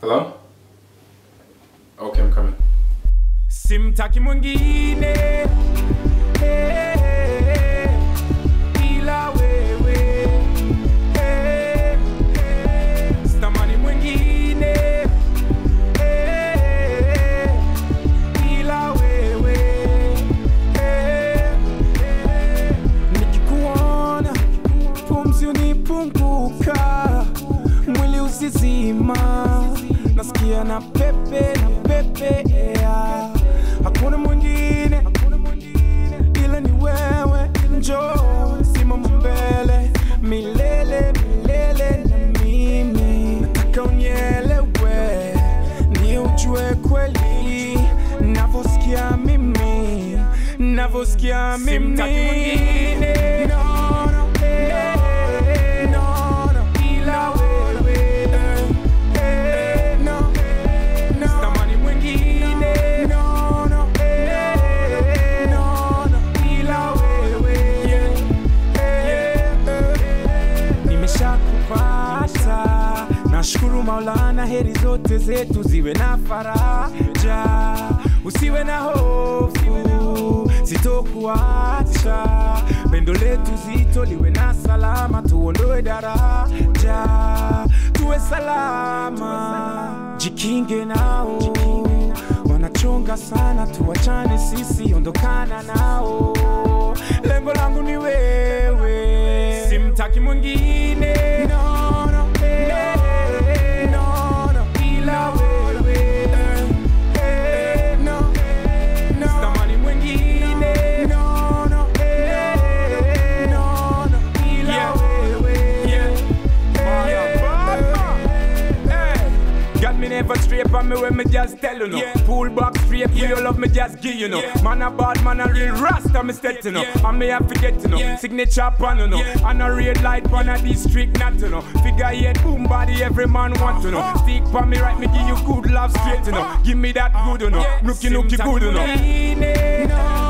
Hello? Okay, I'm coming. simtaki mwingine Eh, ila wewe Eh, eh, sitamani mwingine Eh, ila wewe Eh, eh, nikikuona pumzi unipunguka mwili usizima nasikia na pepe na pepe yeah. hakuna mwingine ila ni wewe njo simama mbele milele milele na mimi nataka unyelewe ndio ujue kweli navosikia mimi navosikia mimi no, no, eh, no, no, ila wewe eh, no, no, sitamani mwingine no, no, eh, no, no, ila wewe eh, eh, nimeshakupata nashukuru maulana heri zote zetu ziwe na faraja usiwe na hofu sitokuacha pendo letu zito liwe na salama tuondoe daraja tuwe salama jikinge nao wanachonga sana tuwachane sisi ondokana nao lengo langu ni wewe simtaki mwingine no, no, eh, no, no, ila wewe eh, no, no, sitamani mwingine no, no, eh, no, no, ila wewe Hey, Got me never straight on me when me just tell you no. Pull back straight for your love me just give you know. Man a bad man a real rasta me steady you know. And me have forget you know. Signature pan you know. And a red light pan a district not you know. Figure eight boom body every man want to know. Stick pan me right me give you good love straight you know. Give me that good you know. Nookie nookie good you know.